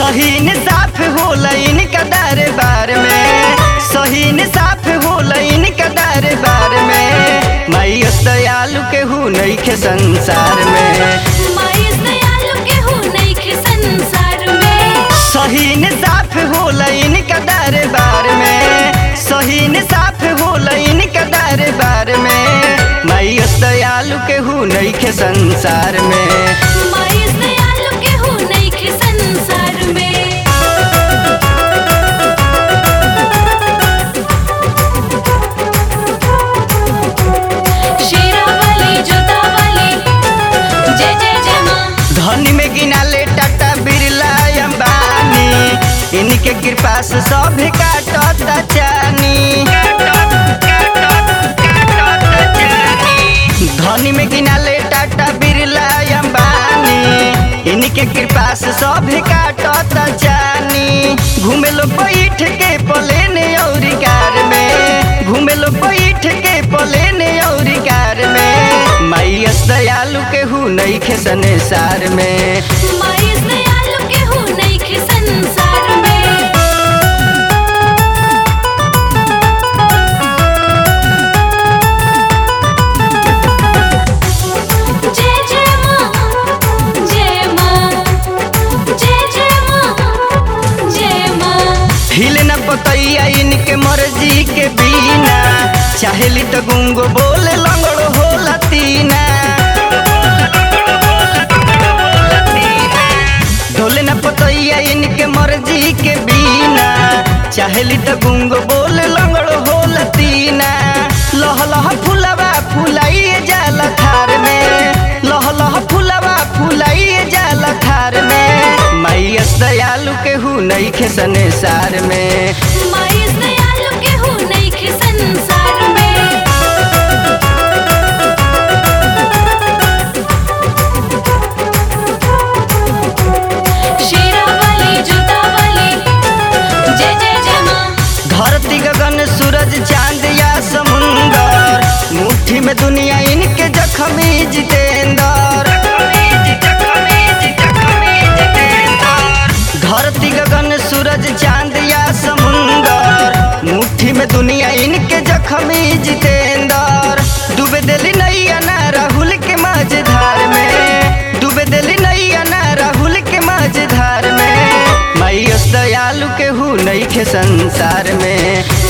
सही न साफ होला इनका दरबार में सही न साफ होला इनका दरबार में मैया दयालु के हु नइखे संसार में माइस दयालु केहू नइखे संसार में सही न साफ होला इनका दरबार में सही न साफ होला इनका दरबार में मैया दयालु के हु नइखे संसार में माइस दयालु केहू नइखे संसार में शेरा वाली जोता वाली जय जय जय माँ धनी में गिनाले टाटा बिरला अंबानी इनके कृपा से सब काटता चानी धनी में गिनाले टाटा बिरला अंबानी इनके कृपा से सब काटता चानी घूमे लोग बैठ के प्लेन और कार में घूमे लोग बैठ के प्लेन और कार में मैया दयालु के हु नइखे संसार में माइस दयालु केहू नइखे संसार में जय जय माँ जय माँ जय जय माँ जय माँ हिले न पतैया इनके मर्जी के बिना चाहेली तो गुंगो बोले लंगड़ो होला तीना ढोले न पतैया इनके मर्जी के बिना चाहेली तो गुंगो बोले लंगड़ो होला तीना लह लह फुलवा फुलाइए जाला थार में लह लह फुलवा फुलाइए जाला थार में मैया दयालु के हु नइखे संसार में माइस दयालु केहू नइखे संसार में शेरा वाली जोता वाली जय जय जय माँ धरती गगन सूरज चांद या समुंदर मुट्ठी में दुनिया इनके जखमी जितेंद्र धरती गगन सूरज चांद या समुंदर मुट्ठी में दुनिया इनके जखमी जितेंद्र डूबे दिली नैया ना राहुल के मझधार में डूबे दिली नैया ना राहुल के मझधार में मैया दयालु के हु नइखे संसार में